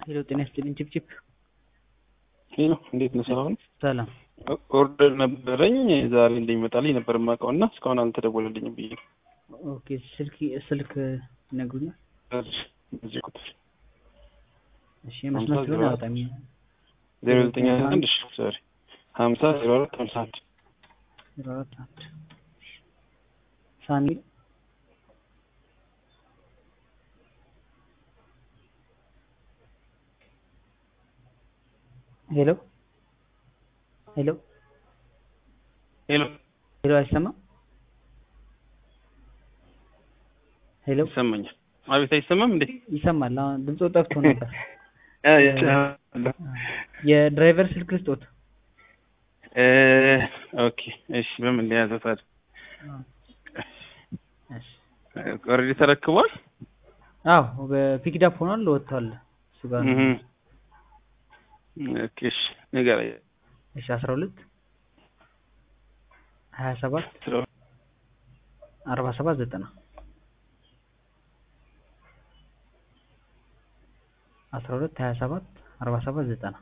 ሄሎ ጤና ይስጥልኝ ቺፕቺፕ ሄሎ እንዴት ነው? ሰላም ነው? ሰላም ኦርደር ነበረኝ ዛሬ እንደሚመጣልኝ ነበር የማውቀው እና እስካሁን አልተደወለልኝም ብዬ ነው። ኦኬ ስልክ ስልክ ይነግሩኛል በዚህ ቁጥር እሺ መስመር ስለሆነ አያወጣም ዜሮ ዘጠኝ ሀያ አንድ እሺ ሶሪ ሀምሳ ዜሮ አራት ሀምሳ አንድ ዜሮ አራት አንድ ሳኒ ሄሎ ሄሎ ሄሎ ሄሎ አይሰማም ሄሎ ይሰማኛል። አቤት አይሰማም እንዴ? ይሰማል። አሁን ድምፁ ጠፍቶ ነበር። አ፣ ይሰማል። የድራይቨር ስልክ ልስጦት። እ፣ ኦኬ እሺ። በምን ሊያዘው ታዲያ? እሺ ኦልሬዲ ተረክቧል። አዎ በፒክዳፕ ሆኗል፣ ወጥቷል። እሱ ጋር ነው። እህ ኦኬ እሺ። ንገረኝ። እሺ አስራ ሁለት ሀያ ሰባት አርባ ሰባት ዘጠና አስራ ሁለት ሀያ ሰባት አርባ ሰባት ዘጠና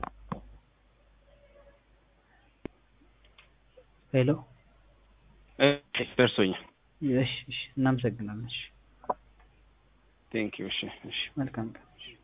ሄሎ እ፣ ደርሶኛል። እሺ እሺ እናመሰግናለን። እሺ ቴንክ ዩ። እሺ እሺ። መልካም ቀን